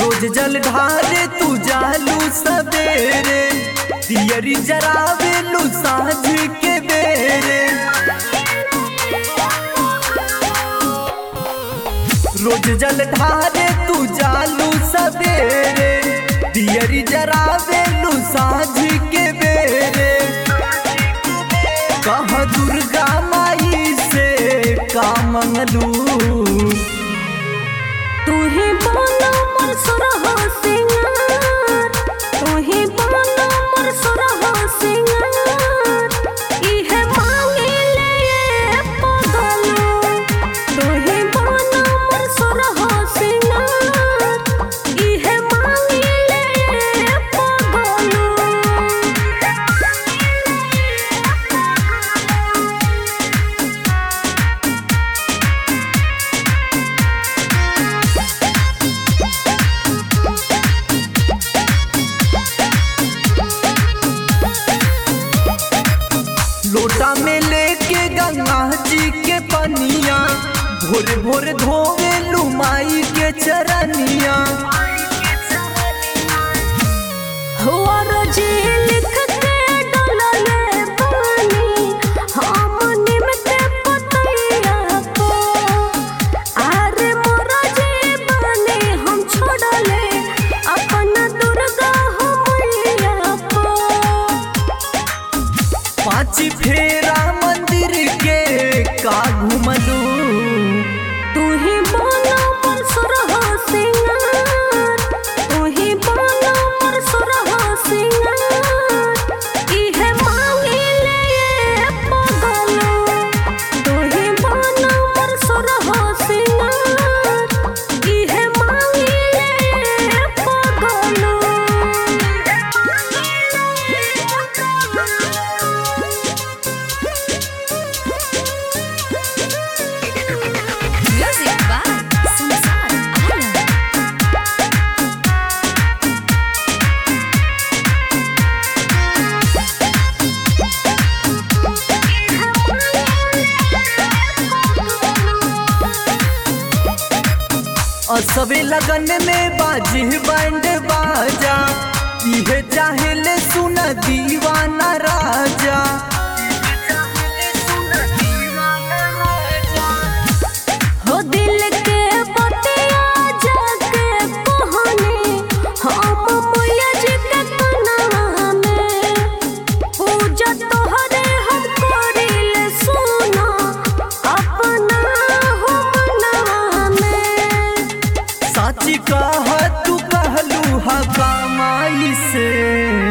रोज जल ढारे तू जालू सवेरे दियरी जरावे लू साँझ के बेरे रोज जल ढारे तू जालू सवेरे दियरी जरावे लू साँझ के बेरे कह दुर्गा माई से का मंगलू तू ही बोलो मोर सुरहो सिंगार तू ही बोलो मोर सुरहो सिंगार इहे मांगे ले पगलो तू ही बोलो मोर सुरहो सिंगार इहे मांगे ले पगलो लोटा में लेके गंगा जी के पनिया भोर भोर धोवे लुमाई के चरनिया हुआ रजी लिख के डोलले पानी हम निमक पतैया को आरे मोरा जी बने हम छोड़ले अपन दुर्गा हमैया को पाँच फेरा मंदिर के का घुमलू तू ही बोलो मोर सुरहो सिंगार तू ही बोलो मोर सुरहो सिंगार इहे मांगे ले पगलो तू ही बोलो मोर सुरहो सिंगार इहे मांगे ले पगलो Music by Samsar Alam. असबे लगन में बाजी बैंड बाजा इहे चाहेले सुन दीवाना राजा हो दिल के बतिया जाके कहानी हम मैया जी के कनावा में पूजा तोहरे हम करिल सुना अपना हो मनवा में साची कह तू कहलू हा कमाई से